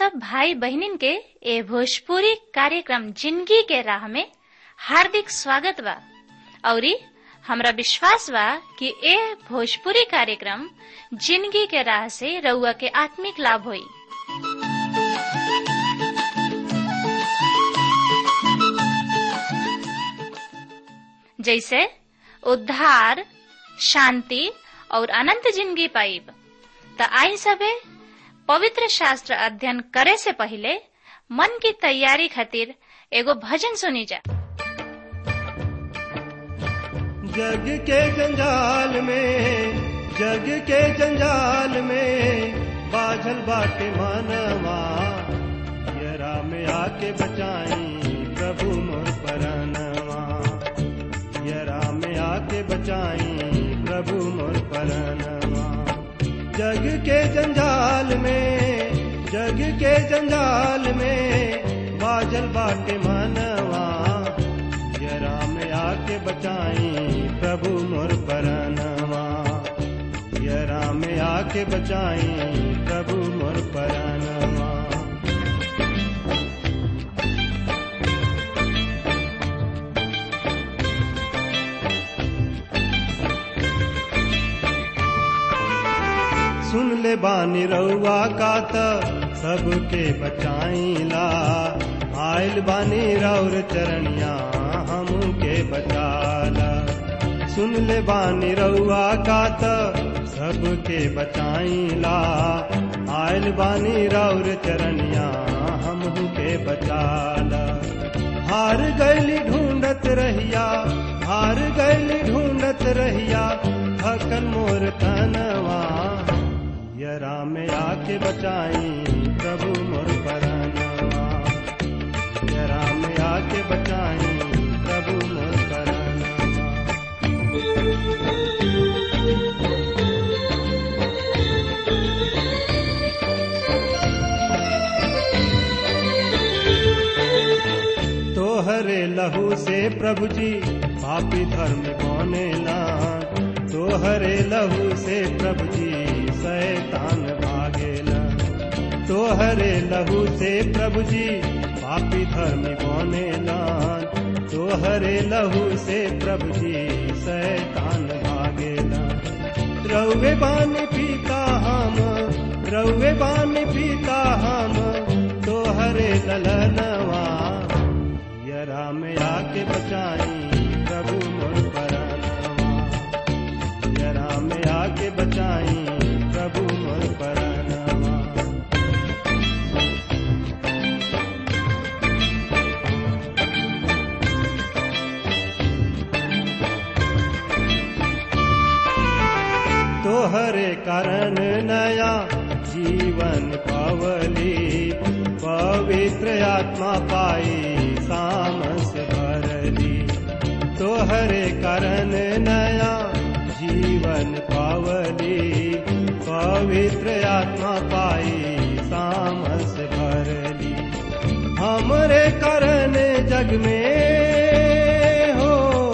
सब भाई बहनिन के ए भोजपुरी कार्यक्रम जिंदगी के राह में हार्दिक स्वागत बा औरी हमरा विश्वास बा कि ए भोजपुरी कार्यक्रम जिंदगी के राह से रउआ के आत्मिक लाभ होई जैसे उद्धार शांति और अनंत जिंदगी पाइब त आई सबे पवित्र शास्त्र अध्ययन करे से पहले मन की तैयारी खातिर एगो भजन सुनी जा जग के जंजाल में जग के जंजाल में बाझल बाटे मानवा यरा में आके बचाई प्रभु मोर परनवा यरा में आके बचाई प्रभु मोर परनवा जग के जंजाल में जग के जंजाल में बाजल बाटे मानवा यरा में आके बचाई प्रभु मोर परनवा यरा में आके बचाई प्रभु मोर परनवा सुन ले बानी रउआ का त सबके बचाईला आयल बानी रौर चरणिया हमके बचाला सुन ले बानी रउआ का त सबके बचाईला आयल बानी रौर चरणिया हमके बचाला हार गैली ढूंढत रहिया हार गैली ढूंढत रहिया थकन मोर तनवा यरा में आके बचाई प्रभु मोर परनवा यरा में आके बचाई प्रभु मोर परनवा तोहरे लहू से प्रभु जी पापी धर्म कौने लान तोहरे लहू से प्रभु जी शैतान भागेला तोहरे लहू से प्रभु जी पापी धर्म कौने लान तोहरे लहू से प्रभु जी शैतान भागेला रउे बानी पीता हम रउे बानी पीता हम तोहरे ललनवा यरा में आके बचाई प्रभु मोर परनवा यरा में आके बचाई प्रभु मोर परनवा तोहरे कारण नया जीवन पावली पवित्र आत्मा पाई सामस भरली तोहरे कारण नया जीवन पावली पवित्र आत्मा पाई सामस भरली हमरे कारण जग में हो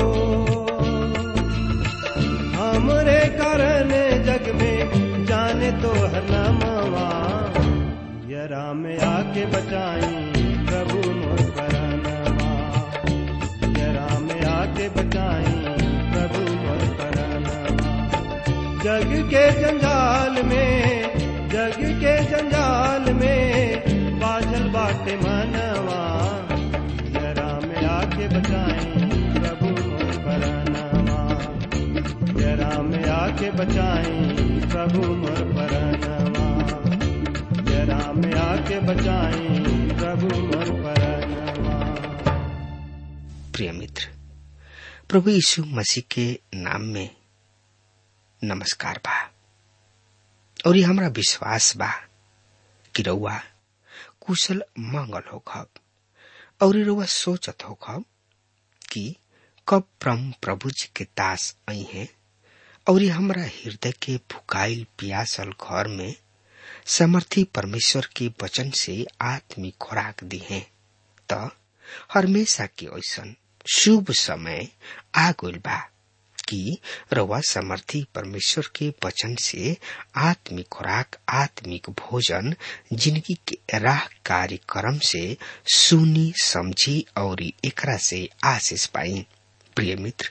हमरे कारण जग में जाने तो हर नामवा यरा में आके बचाई प्रभु मोर परनवा यरा में आके बचाई प्रभु मोर परनवा जग के जंजाल में जग के जंजाल में बाझल बाटे मनवा यरा में आके बचाई प्रभु मोर परनवा यरा में आके बचाई प्रभु मोर परनवा यरा में आके बचाई प्रभु मोर परनवा प्रिय मित्र प्रभु यीशु मसीह के नाम में नमस्कार बा और ये हमारा विश्वास बा कि रउआ कुशल मंगल होखब और रउआ सोचत होखब कि कब परम प्रभु जी के दास आई हैं और हमरा हृदय के फुकाइल पियासल घर में समर्थी परमेश्वर के वचन से आत्मिक खुराक दी है त हमेशा के ऐसन शुभ समय आ गइल बा कि रवा समर्थी परमेश्वर के वचन से आत्मिक खुराक आत्मिक भोजन जिंदगी के राह कार्यक्रम से सुनी समझी और एकरा से आशीष पाई प्रिय मित्र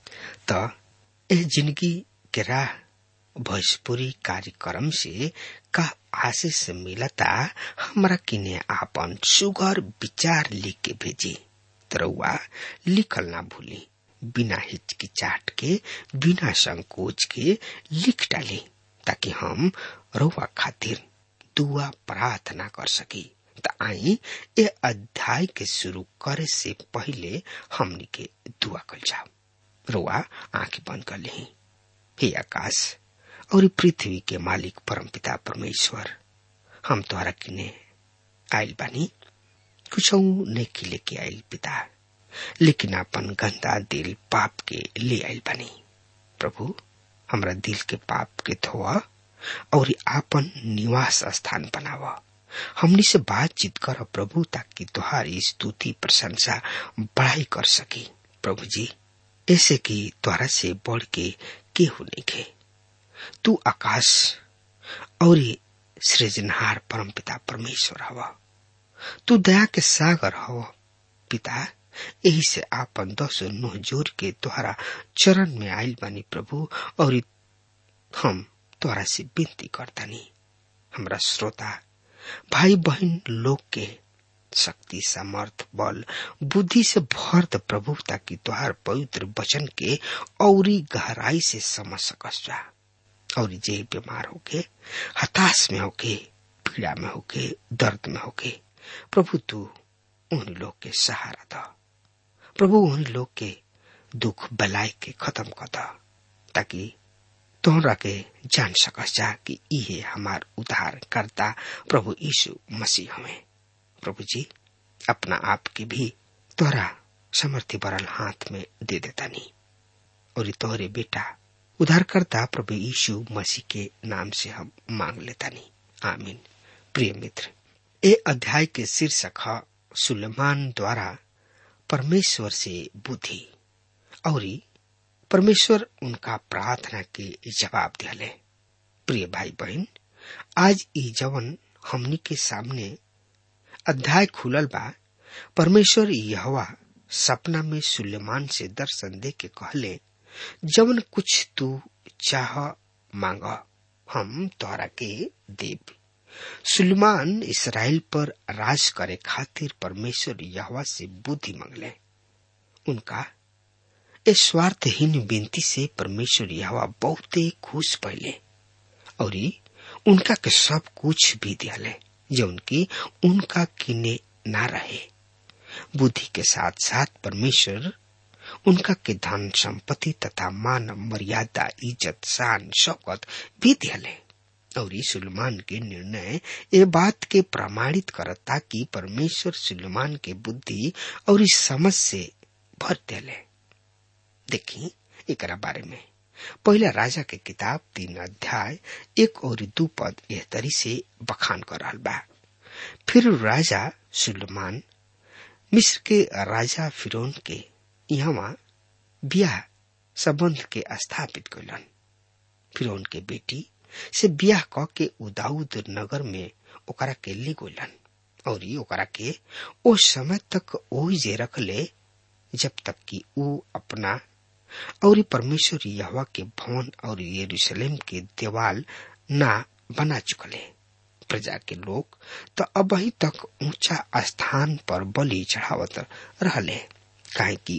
त एह जिंदगी के राह भोजपुरी कार्यक्रम से का आशीष मिलता हमरा किने आपन सुगर विचार लिख के भेजी तरौआ लिखल ना भूली बिना हिचकिचाट के बिना संकोच के लिख डाली ताकि हम रउआ खातिर दुआ प्रार्थना कर सकी त आई ए अध्याय के शुरू करे से पहले हमनी के दुआ कल जाओ रउआ आंख बंद कर ली हे आकाश और पृथ्वी के मालिक परमपिता परमेश्वर हम तोहरा किने आयल बानी कुछ नहीं लेके आयल पिता लेकिन अपन गंदा दिल पाप के ले आयल बानी प्रभु हमरा दिल के पाप के धोआ और आपन निवास स्थान बनावा हमनी से बातचीत कर प्रभु ताकि तुहारी स्तुति प्रशंसा बढ़ाई कर सकी प्रभु जी ऐसे कि द्वारा से बढ़ के केहू नहीं खे तू आकाश और सृजनहार परम पिता परमेश्वर हवा तू दया के सागर हवा पिता यही से आपन दस नुह जोर के तुहरा चरण में आयल बानी प्रभु और हम तुहरा से विनती करतानी हमरा श्रोता भाई बहन लोग के शक्ति सामर्थ बल बुद्धि से भर द प्रभु ताकि तुहार पवित्र वचन के औरी गहराई से समझ सकस जा और जे बीमार होके हताश में होके पीड़ा में होके दर्द में होके प्रभु तू उन लोग के सहारा द प्रभु उन लोग के दुख बलाई के खत्म कर द ताकि तोहरा के जान सकस जा कि इहे हमार उद्धार करता प्रभु यीशु मसीह हमें प्रभु जी अपना आप के भी तोहरा समर्थी बरल हाथ में दे देता नहीं और तोहरे बेटा उद्धारकर्ता प्रभु यीशु मसीह के नाम से हम मांग लेता नहीं आमीन प्रिय मित्र ए अध्याय के शीर्षक है सुलेमान द्वारा परमेश्वर से बुद्धि और परमेश्वर उनका प्रार्थना के जवाब दिले प्रिय भाई बहन आज ई जवन हमनी के सामने अध्याय खुलल बा परमेश्वर यहवा सपना में सुलेमान से दर्शन दे के कहले जवन कुछ तू चाह मांग हम तोहरा के देव सुलेमान इसराइल पर राज करे खातिर परमेश्वर यहवा से बुद्धि मांगले उनका इस स्वार्थहीन विनती से परमेश्वर यहवा बहुते खुश पहले और उनका के सब कुछ भी दियाले जो उनकी उनका किने ना रहे बुद्धि के साथ साथ परमेश्वर उनका के धन संपत्ति तथा मान मर्यादा इज्जत शान शौकत भी दियाले और सुलेमान के निर्णय ये बात के प्रमाणित करता कि परमेश्वर सुलेमान के बुद्धि और इस समझ से भर दिले देखी एक बारे में पहला राजा के किताब तीन अध्याय एक और दू पद एह तरी से बखान कर रहा बा फिर राजा सुलेमान मिस्र के राजा फिरौन के यहाँ ब्याह संबंध के स्थापित कैलन फिरौन के बेटी से ब्याह क के उदाउद नगर में ओकरा के ले गलन और ओकरा के ओ समय तक ओही जे रखले जब तक कि ऊ अपना और परमेश्वर यहवा के भवन और यरूशलेम के देवाल ना बना चुकले प्रजा के लोग तो अब ही तक ऊंचा स्थान पर बलि चढ़ावत रहले काहे कि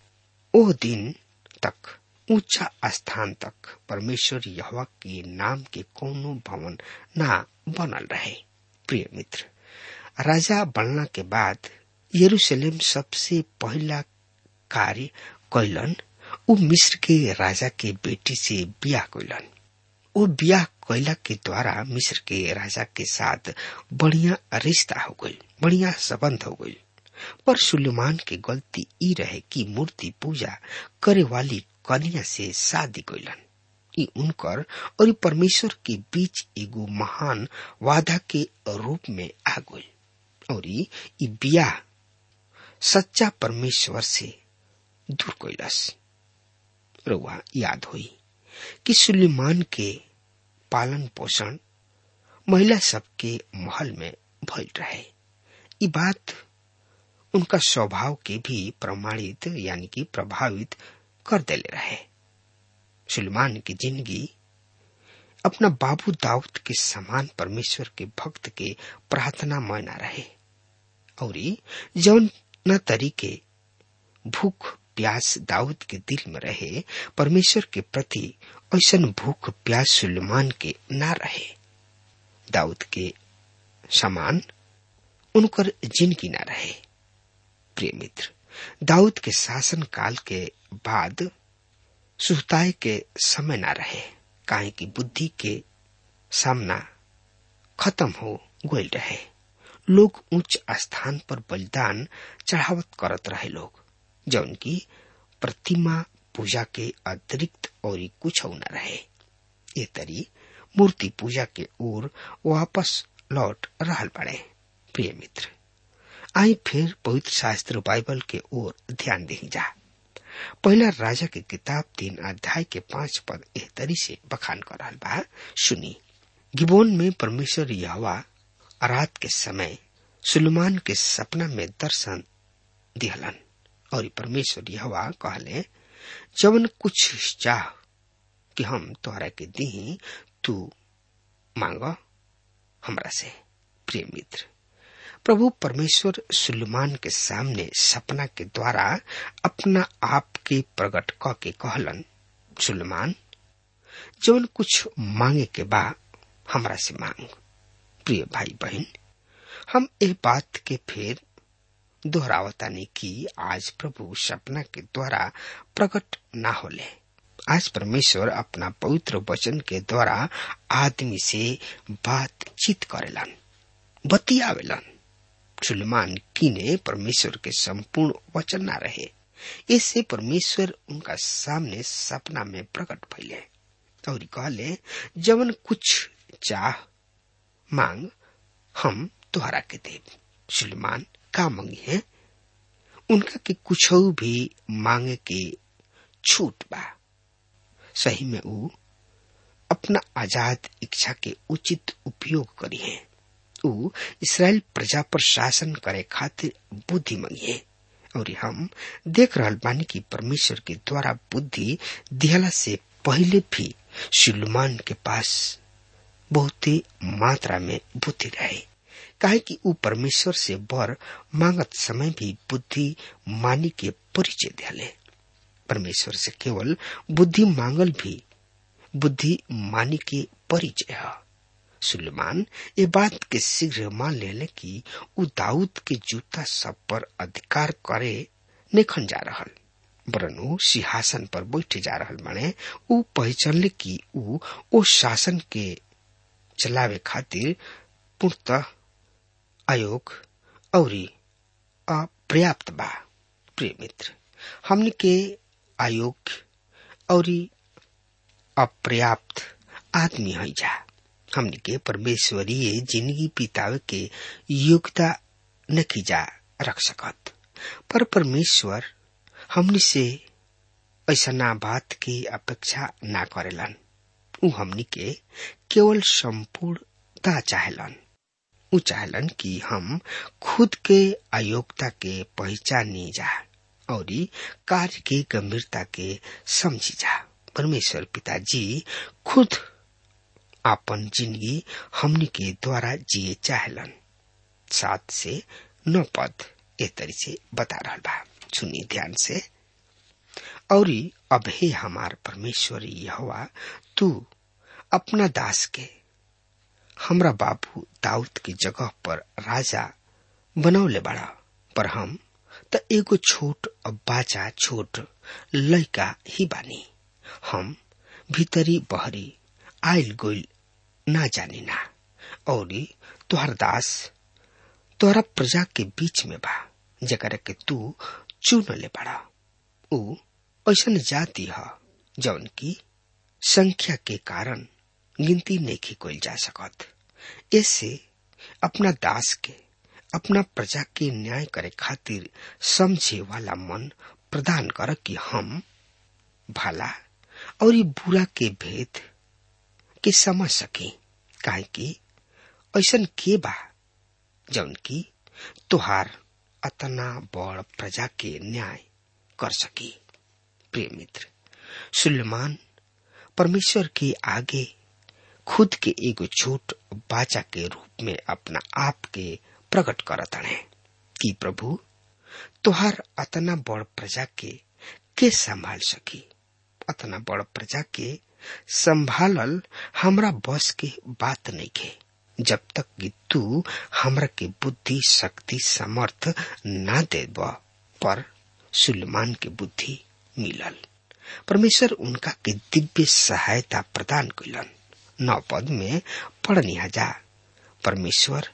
ओ दिन तक ऊंचा स्थान तक परमेश्वर यहवा के नाम के कोनो भवन ना बनल रहे प्रिय मित्र राजा बनला के बाद यरूशलेम सबसे पहला कार्य कैलन ऊ मिस्र के राजा के बेटी से ब्याह कैलन वो ब्याह कैला के द्वारा मिस्र के राजा के साथ बढ़िया रिश्ता हो गई बढ़िया संबंध हो गई पर सुलेमान के गलती ई रहे कि मूर्ति पूजा करे वाली कन्या से शादी कैलन ई उनकर और परमेश्वर के बीच एगो महान वादा के रूप में आ गई और ई ब्याह सच्चा परमेश्वर से दूर कैलस रुआ याद हुई कि सुलेमान के पालन पोषण महिला सबके महल में भइल रहे ये बात उनका स्वभाव के भी प्रमाणित यानी कि प्रभावित कर देले रहे सुलेमान की जिंदगी अपना बाबू दाऊद के समान परमेश्वर के भक्त के प्रार्थना मना रहे और जौन न तरीके भूख प्यास दाऊद के दिल में रहे परमेश्वर के प्रति ऐसा भूख प्यास सुलेमान के ना रहे दाऊद के समान उनकर जिंदगी ना रहे प्रिय मित्र दाऊद के शासन काल के बाद सुहताए के समय ना रहे काहे की बुद्धि के सामना खत्म हो गई रहे लोग उच्च स्थान पर बलिदान चढ़ावत करत रहे लोग जौन की प्रतिमा पूजा के अतिरिक्त और कुछ न रहे ये तरी मूर्ति पूजा के ओर वापस लौट रहल पड़े प्रिय मित्र आई फिर पवित्र शास्त्र बाइबल के ओर ध्यान दी जा पहला राजा के किताब तीन अध्याय के पांच पद एह तरी से बखान कर रहा बा सुनी गिबोन में परमेश्वर यहवा रात के समय सुलेमान के सपना में दर्शन दिहलन और परमेश्वर यहवा कहले जवन कुछ चाह कि हम तोहरा के दी तू मांग हमरा से प्रिय मित्र प्रभु परमेश्वर सुलेमान के सामने सपना के द्वारा अपना आप के प्रकट क के कहलन सुलेमान जवन कुछ मांगे के बा हमरा से मांग प्रिय भाई बहन हम ए बात के फिर दोहरावतानी कि आज प्रभु सपना के द्वारा प्रकट ना होले आज परमेश्वर अपना पवित्र वचन के द्वारा आदमी से बातचीत करेलन बतियावेलन सुलेमान किने परमेश्वर के संपूर्ण वचन ना रहे इससे परमेश्वर उनका सामने सपना में प्रकट भइले और कहले जवन कुछ चाह मांग हम तुहरा के देव सुलेमान का मांगी है उनका के कुछ भी मांगे के छूट बा सही में ऊ अपना आजाद इच्छा के उचित उपयोग करी है ऊ इसराइल प्रजा पर शासन करे खातिर बुद्धि मंगिए और हम देख रहल बानी कि परमेश्वर के द्वारा बुद्धि दिहला से पहले भी सुलेमान के पास बहुत ही मात्रा में बुद्धि रहे काहे कि ऊ परमेश्वर से बर मांगत समय भी बुद्धि मानी के परिचय दिले परमेश्वर से केवल बुद्धि मांगल भी बुद्धि मानी के परिचय है सुलेमान ये बात के शीघ्र मान ले कि ऊ दाऊद के जूता सब पर अधिकार करे नेखन जा रहल वरन ऊ सिंहासन पर बैठे जा रहल माने ऊ पहचानले कि ऊ ओ शासन के चलावे खातिर पूर्णतः अयोग और अपर्याप्त बा प्रिय मित्र हमने के अयोग्य और अपर्याप्त आदमी है जा हमने के परमेश्वरीय जिंदगी बितावे के योग्यता नहीं जा रख सकत पर परमेश्वर हमने से ऐसा ना बात की अपेक्षा ना करेलन उ हमनी के केवल संपूर्णता चाहेलन उ चाहेलन कि हम खुद के अयोग्यता के पहचानी जा और कार्य की गंभीरता के समझी जा परमेश्वर पिताजी खुद आपन जिंदगी हमनी के द्वारा जिए चाहलन सात से नौ पद ए तरी से बता रहा बा सुनी ध्यान से और अब हे हमार परमेश्वर यहोवा तू अपना दास के हमरा बाबू दाऊद की जगह पर राजा बनौले बड़ा पर हम त एगो छोट बाचा छोट लड़का ही बानी हम भीतरी बहरी आयल गोइल ना जानी ना और तुहर दास तोहरा प्रजा के बीच में बा जकरा के तू चुन ले बड़ा ऊ ऐसन जाति ह जौन की संख्या के कारण गिनती नहीं कोई जा सकत ऐसे अपना दास के अपना प्रजा के न्याय करे खातिर समझे वाला मन प्रदान कर कि हम भला और बुरा के भेद के समझ सके काहे कि ऐसन के बा जौन की तुहार अतना बड़ प्रजा के न्याय कर सकी प्रिय मित्र सुलेमान परमेश्वर के आगे खुद के एगो छोट बाचा के रूप में अपना आप के प्रकट करत है कि प्रभु तुहार अतना बड़ प्रजा के के संभाल सकी अतना बड़ प्रजा के संभालल हमरा बस के बात नहीं के जब तक कि तू हमरा के बुद्धि शक्ति समर्थ ना दे पर सुलेमान के बुद्धि मिलल परमेश्वर उनका के दिव्य सहायता प्रदान कैलन नौ पद में पढ़नी जा परमेश्वर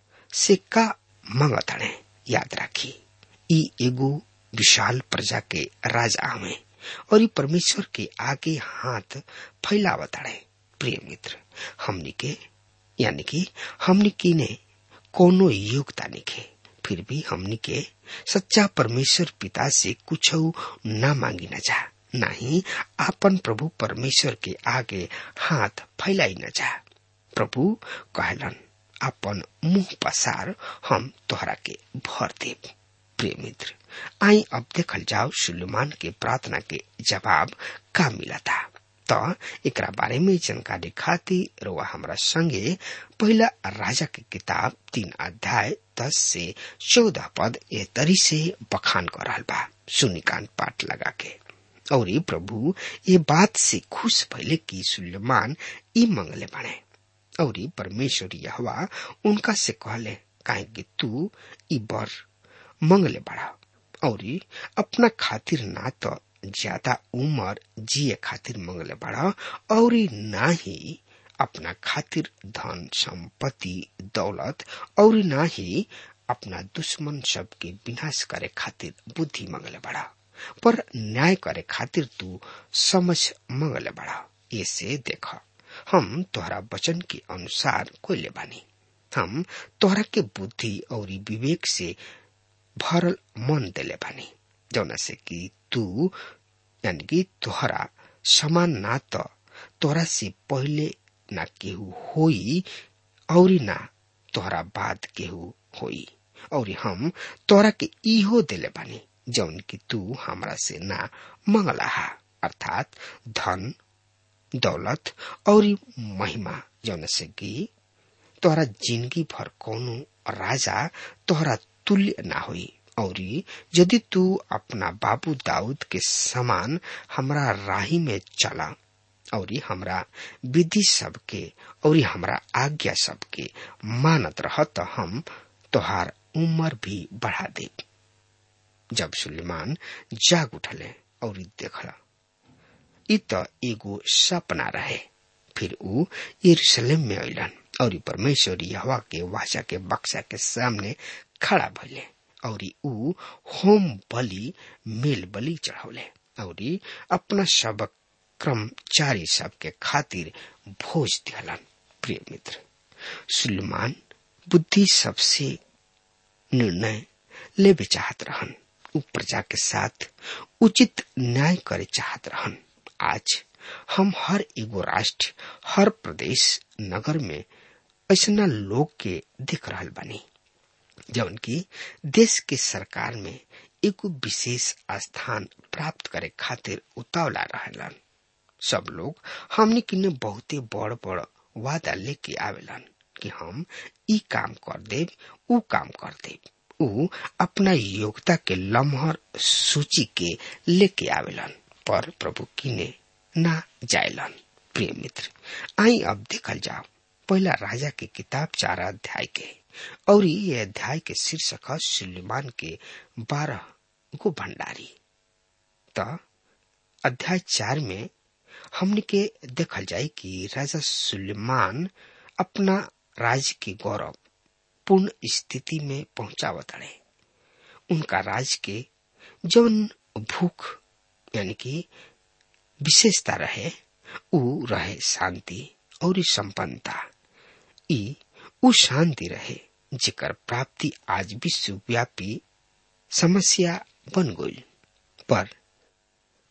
से का मंगत हणे याद राखी ई एगो विशाल प्रजा के राजा हमें और ई परमेश्वर के आगे हाथ फैलावत हणे प्रिय मित्र हमनी के यानी कि हमनी की ने कोनो योग्यता निखे फिर भी हमनी के सच्चा परमेश्वर पिता से कुछ न मांगी न जा नहीं आपन प्रभु परमेश्वर के आगे हाथ फैलाई न जा प्रभु कहलन अपन मुंह पसार हम तोहरा के भर देव प्रिय मित्र आई अब देखल जाओ सुलेमान के प्रार्थना के जवाब का मिला था तो एकरा बारे में जानकारी खातिर रोआ हमरा संगे पहला राजा के किताब तीन अध्याय दस से चौदह पद ए तरी से बखान कर रहा बा सुनिकान पाठ लगा के और ये प्रभु ये बात से खुश भइले कि सुलेमान ई मंगले बने और परमेश्वर यहवा उनका से कहले काहे कि तू ई बर मंगले बड़ा और अपना खातिर ना तो ज्यादा उम्र जिए खातिर मंगले बड़ा और ना ही अपना खातिर धन संपत्ति दौलत और ना ही अपना दुश्मन सबके विनाश करे खातिर बुद्धि मंगले बड़ा पर न्याय करे खातिर तू समझ मंगले बड़ा ऐसे देख हम तोहरा वचन के अनुसार कोयले बानी हम तोहरा के बुद्धि और विवेक से भरल मन दिले बानी जौना से कि तू यानी कि तोहरा समान ना तो तोहरा से पहले ना केहू होई और ना तोहरा बाद केहू होई और हम तोहरा के इहो दिले बानी जौन कि तू हमरा से ना मंगला हा अर्थात धन दौलत और महिमा जौन से कि तोहरा जिंदगी भर कोनो राजा तोहरा तुल्य ना होई और यदि तू अपना बाबू दाऊद के समान हमरा राही में चला और हमरा विधि सबके और हमरा आज्ञा सबके मानत रह तो हम तोहार उम्र भी बढ़ा दे जब सुलेमान जाग उठले और देखला इ त एगो सपना रहे फिर ऊ यरूशलेम में अलन और परमेश्वर यहवा के वाचा के बक्सा के सामने खड़ा भइले और ऊ होम बलि मेल बलि चढ़ौले और अपना सब कर्मचारी सब के खातिर भोज दिहलन प्रिय मित्र सुलेमान बुद्धि सबसे निर्णय लेवे चाहत रहन उ प्रजा के साथ उचित न्याय करे चाहत रहन आज हम हर एगो राष्ट्र हर प्रदेश नगर में ऐसा लोग के दिख रहा बनी जौन की देश के सरकार में एगो विशेष स्थान प्राप्त करे खातिर उतावला रहलन सब लोग हमने किन्ने बहुते बड़ बड़ वादा लेके आवेलन कि हम ई काम कर देव ऊ काम कर देव ऊ अपना योग्यता के लम्हर सूची के लेके आवेलन पर प्रभु किने ना जायलन प्रिय मित्र आई अब देखल जाओ पहला राजा के किताब चार अध्याय के और ये अध्याय के शीर्षक है सुलेमान के बारह गो भंडारी तो अध्याय चार में हमने के देखल जाए कि राजा सुलेमान अपना राज्य के गौरव पूर्ण स्थिति में पहुंचावत रहे उनका राज के जौन भूख यानी कि विशेषता रहे ऊ रहे शांति और संपन्नता ई ऊ शांति रहे जेकर प्राप्ति आज विश्वव्यापी समस्या बन गई पर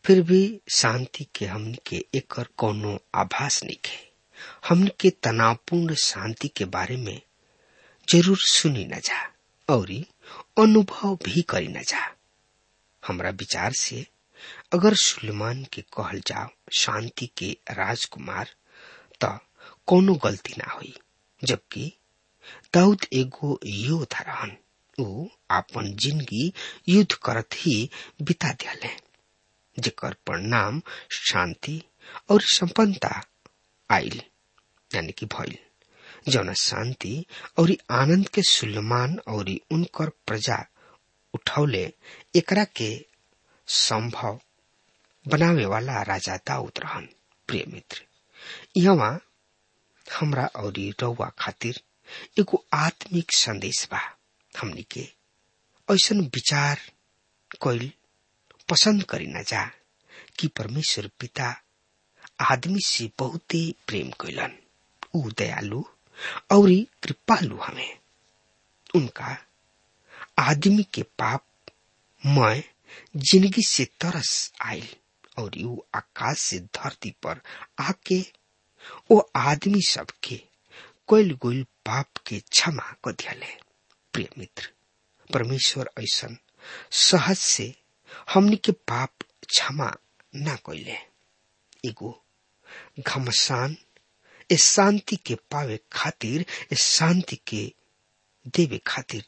फिर भी शांति के हमन के एकर कोनो आभास नहीं है हमन के तनावपूर्ण शांति के बारे में जरूर सुनी न जा और अनुभव भी करी न जा हमरा विचार से अगर सुलेमान के कहल जाओ शांति के राजकुमार त कोनो गलती ना हुई जबकि दाऊद एगो योद्धा रहन ऊ आपन जिंदगी युद्ध करत ही बिता दियाले जेकर परिणाम शांति और संपन्नता आइल यानी कि भइल जौन शांति और आनंद के सुलेमान और उनकर प्रजा उठौले एकरा के संभव बनावे वाला राजा दाऊद रहन प्रिय मित्र यहाँ हमरा और रउआ खातिर एगो आत्मिक संदेश बा हमनी के ऐसन विचार कोइल पसंद करी न जा कि परमेश्वर पिता आदमी से बहुते प्रेम कैलन ऊ दयालु और कृपालु हमें उनका आदमी के पाप मैं जिंदगी से तरस आयल और यू आकाश से धरती पर आके वो आदमी सबके कोइल गोइल पाप के क्षमा को दियाले प्रिय मित्र परमेश्वर ऐसन सहज से हमनी के पाप क्षमा ना कोइले एगो घमसान इस शांति के पावे खातिर इस शांति के देवे खातिर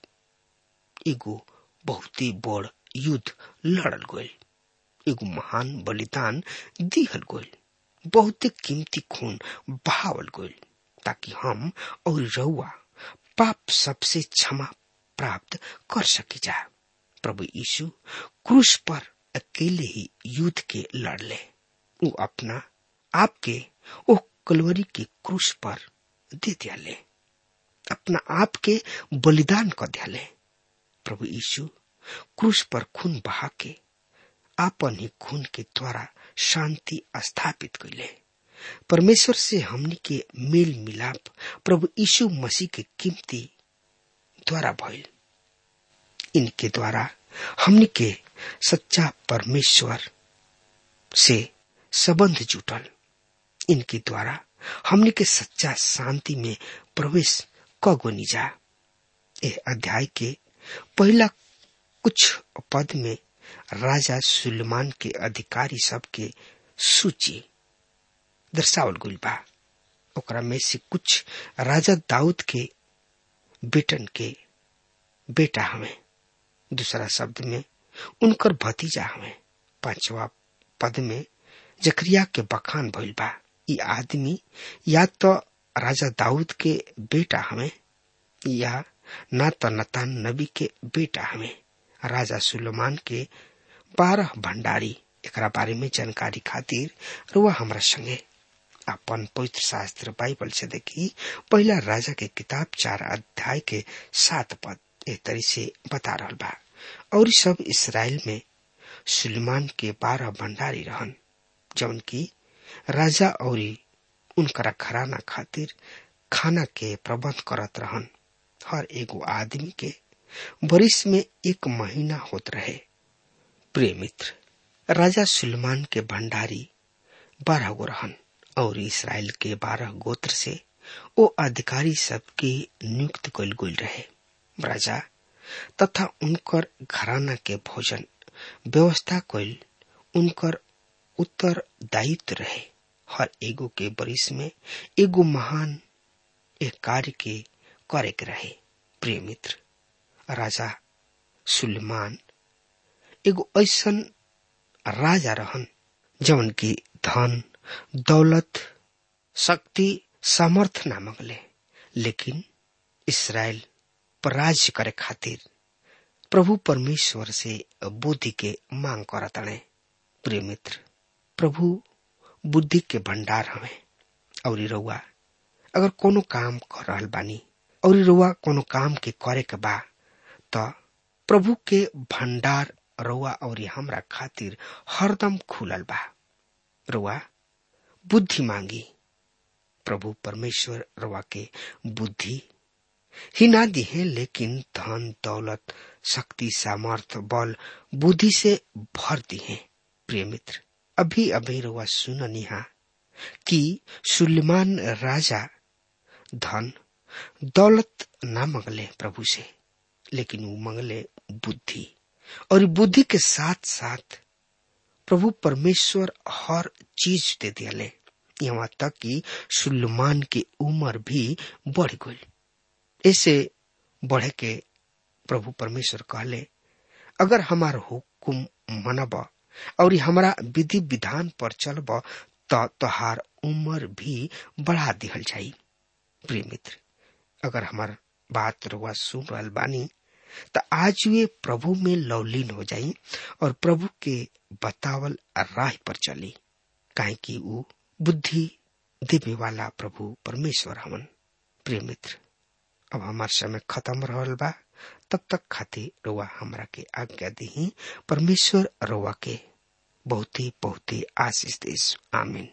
एगो बहुत ही बड़ युद्ध लड़ल गईल एगो महान बलिदान दिहल गईल बहुत कीमती खून बहावल गईल ताकि हम और रउआ पाप सबसे क्षमा प्राप्त कर सके जा प्रभु यीशु क्रूस पर अकेले ही युद्ध के लड़ले वो अपना आपके ओ कलवरी के क्रूस पर दे दियाले अपना आप के बलिदान कर दियाले प्रभु यीशु क्रूस पर खून बहा के आपन ही खून के द्वारा शांति स्थापित कैले परमेश्वर से हमनी के मेल मिलाप प्रभु यीशु मसीह के कीमती द्वारा भइल इनके द्वारा हमनी के सच्चा परमेश्वर से संबंध जुटल इनके द्वारा हमने के सच्चा शांति में प्रवेश कगोनी जा ए अध्याय के पहला कुछ पद में राजा सुलेमान के अधिकारी सब के सूची दर्शावल गुल बा ओकरा में से कुछ राजा दाऊद के बेटन के बेटा हमें दूसरा शब्द में उनकर भतीजा हमें पांचवा पद में जकरिया के बखान भइल बा ई आदमी या तो राजा दाऊद के बेटा हमें या ना तो नतान नबी के बेटा हमें राजा सुलेमान के बारह भंडारी एकरा बारे में जानकारी खातिर रुआ हमरा संगे अपन पवित्र शास्त्र बाइबल से देखी पहला राजा के किताब चार अध्याय के सात पद ए तरी से बता रहा बा और सब इसराइल में सुलेमान के बारह भंडारी रहन जौन की राजा और उनकरा घराना खातिर खाना के प्रबंध करत रहन हर एगो आदमी के बरिस में एक महीना होत रहे प्रिय मित्र राजा सुलेमान के भंडारी बारह गो रहन और इसराइल के बारह गोत्र से वो अधिकारी सबके नियुक्त कल गुल रहे राजा तथा उनकर घराना के भोजन व्यवस्था कल उनकर उत्तर दायित्व रहे हर एगो के बरिस में एगो महान एक कार्य के करे के रहे प्रिय मित्र राजा सुलेमान एगो ऐसन राजा रहन जवन की धन दौलत शक्ति सामर्थ ना मंगले लेकिन इसराइल पर राज्य करे खातिर प्रभु परमेश्वर से बुद्धि के मांग करतने प्रिय मित्र प्रभु बुद्धि के भंडार हमें और रउआ अगर कोनो काम कर रहल बानी और रउआ कोनो काम के करे के बा त प्रभु के भंडार रउआ और हमरा खातिर हरदम खुलल बा रउआ बुद्धि मांगी प्रभु परमेश्वर रवा के बुद्धि ही ना दिहे लेकिन धन दौलत शक्ति सामर्थ बल बुद्धि से भर दिए प्रिय मित्र अभी अभी रुआ सुननिहा कि सुलेमान राजा धन दौलत ना मंगले प्रभु से लेकिन वो मंगले बुद्धि और बुद्धि के साथ साथ प्रभु परमेश्वर हर चीज दे दियाले यहाँ तक कि सुलेमान की उम्र भी बढ़ गई ऐसे बढ़े के प्रभु परमेश्वर कहले अगर हमार हुकुम मनब और हमारा विधि विधान पर चलब तो तोहार उम्र भी बढ़ा दिहल जाई प्रिय मित्र अगर हमार बात रुआ सुन रहल बानी तो आज वे प्रभु में लवलीन हो जाई और प्रभु के बतावल राह पर चली काहे कि वो बुद्धि देवे वाला प्रभु परमेश्वर हमन प्रिय मित्र अब हमार समय खत्म रहल बा तब तक खातिर रोआ हमरा के आज्ञा दी परमेश्वर रोआ के बहुत ही बहुत ही आशीष देश आमीन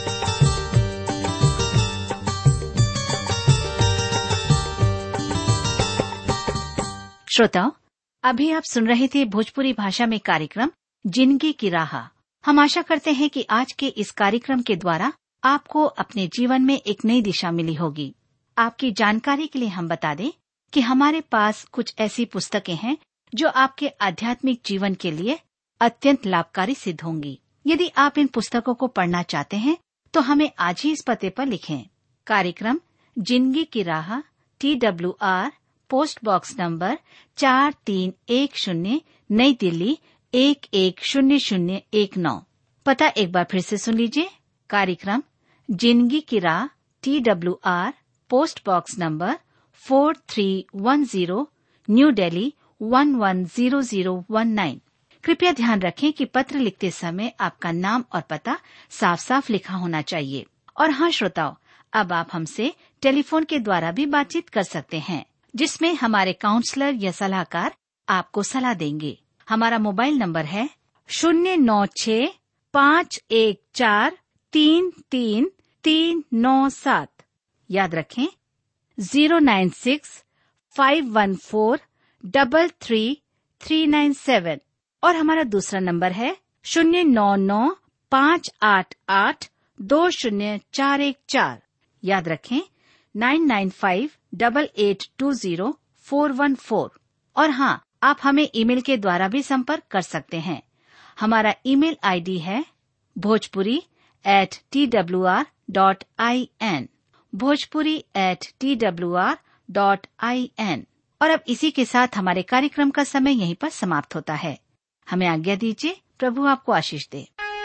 श्रोताओं अभी आप सुन रहे थे भोजपुरी भाषा में कार्यक्रम जिंदगी की राह हम आशा करते हैं कि आज के इस कार्यक्रम के द्वारा आपको अपने जीवन में एक नई दिशा मिली होगी आपकी जानकारी के लिए हम बता दें कि हमारे पास कुछ ऐसी पुस्तकें हैं जो आपके आध्यात्मिक जीवन के लिए अत्यंत लाभकारी सिद्ध होंगी यदि आप इन पुस्तकों को पढ़ना चाहते हैं तो हमें आज ही इस पते पर लिखें कार्यक्रम जिंदगी की राह T W R post box number चार तीन एक शून्य नई दिल्ली एक एक शून्य शून्य एक नौ पता एक बार फिर से सुन लीजिए कार्यक्रम जिंदगी की राह T W R post box number four three one zero new Delhi one one zero zero one nine कृपया ध्यान रखें कि पत्र लिखते समय आपका नाम और पता साफ साफ लिखा होना चाहिए और हाँ श्रोताओं अब आप हमसे टेलीफोन के द्वारा भी बातचीत कर सकते हैं जिसमें हमारे काउंसलर या सलाहकार आपको सलाह देंगे हमारा मोबाइल नंबर है शून्य नौ छ पाँच एक चार तीन तीन तीन नौ सात याद रखें zero nine six five one four double three three nine seven और हमारा दूसरा नंबर है शून्य नौ नौ पाँच आठ आठ दो शून्य चार एक चार याद रखें nine nine five double eight two zero four one four और हाँ आप हमें ईमेल के द्वारा भी संपर्क कर सकते हैं हमारा ईमेल आईडी है Bhojpuri at T W R dot I N Bhojpuri at T W R dot I N और अब इसी के साथ हमारे कार्यक्रम का समय यहीं पर समाप्त होता है हमें आज्ञा दीजिए प्रभु आपको आशीष दे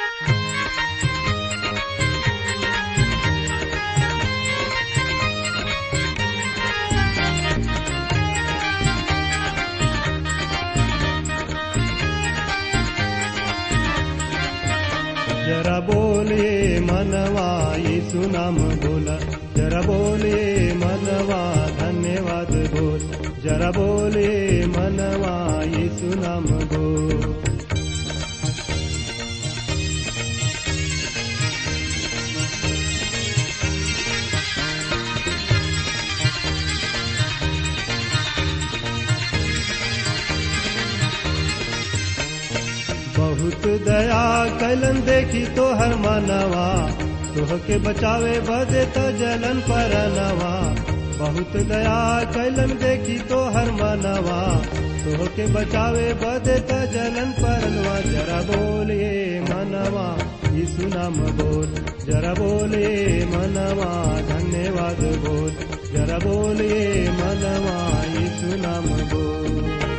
जरा बोले मनवा यीशु नाम बोला जरा बोले मनवा धन्यवाद बोल जरा बोले मनवा यीशु नाम बोल बहुत दया कलन देखी तो हर मानवा तोह के बचावे बदे त जलन पर नवा बहुत दया कलन देखी तो हर मानवा तोह के बचावे बदे त जलन पर नवा जरा बोलिए मनवा यीशु नाम बोल जरा बोलिए मनवा धन्यवाद बोल जरा बोलिए मनवा यीशु नाम बोल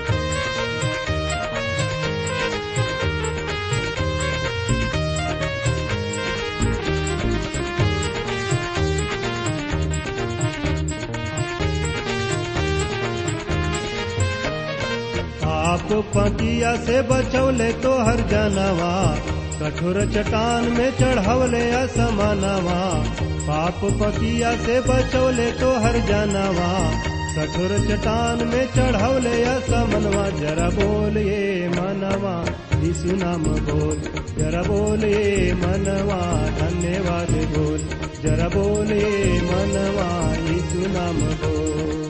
आप पतिया से बचौले तो हर जानवा कठोर चट्टान में चढ़वले असमानवा पाप पतिया से बचौले तो हर जानवा कठोर चट्टान में चढ़वले असमनवा जरा बोलिए मनवा यीशु नाम बोल जरा बोलिए मनवा धन्यवाद बोल जरा बोलिए मनवा यीशु नाम बोल